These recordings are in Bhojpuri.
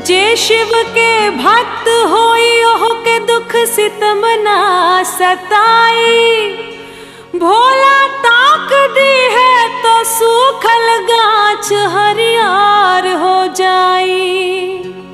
जे शिव के भक्त होई ओह के दुख सितम ना सताई भोला ताक दी है तो सूखल गाछ हरियार हो जाई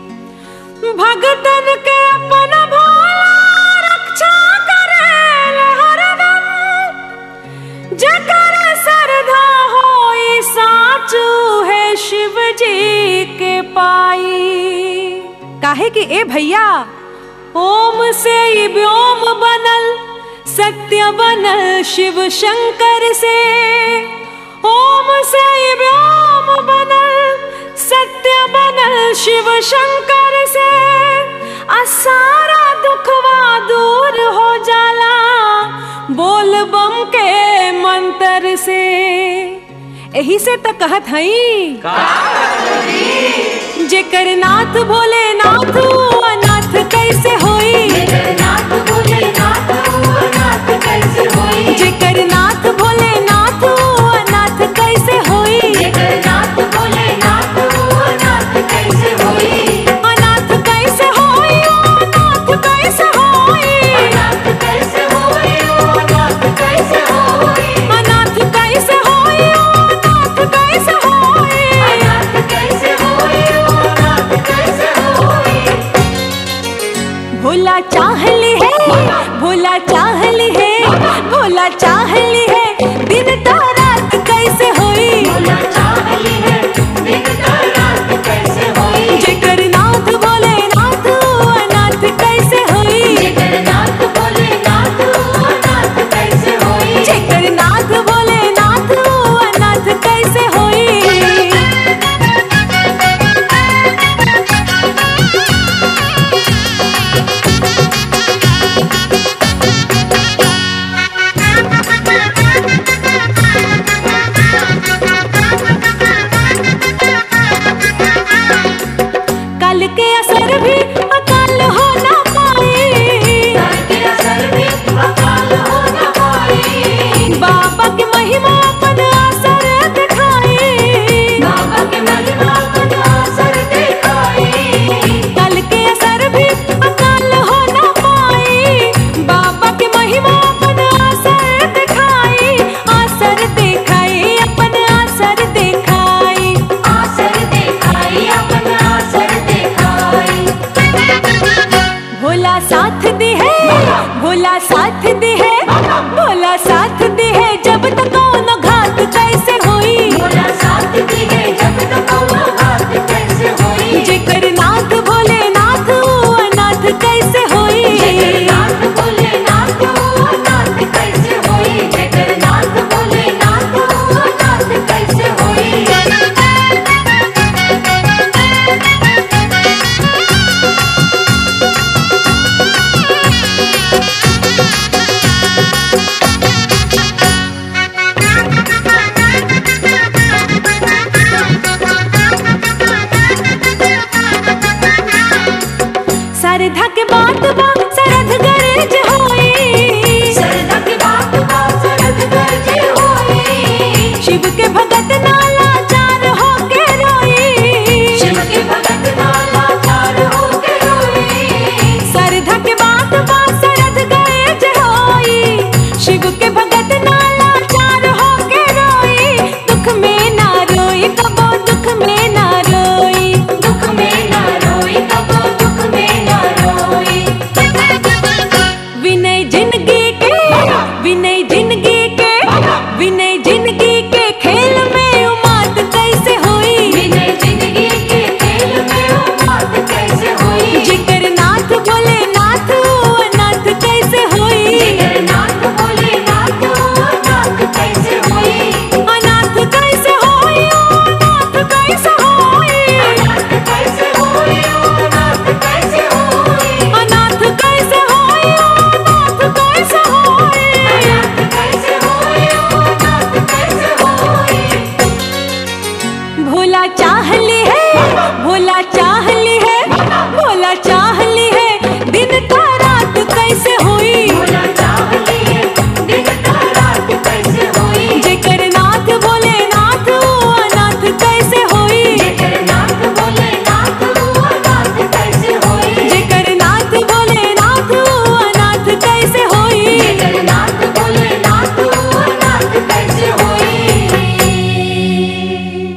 भगतन के अपन भोला रक्षा करेल हरदम जकर श्रद्धा होई साचू है शिव जी के पाई काहे कि ए भैया ओम से ही व्योम बनल सत्य बनल शिव शंकर से ओम से ही व्योम बनल सत्य बनल शिव शंकर से आ सारा दुखवा दूर हो जाला बोल बम के मंत्र से यही से तो कहत हई जेकर नाथ भोले नाथ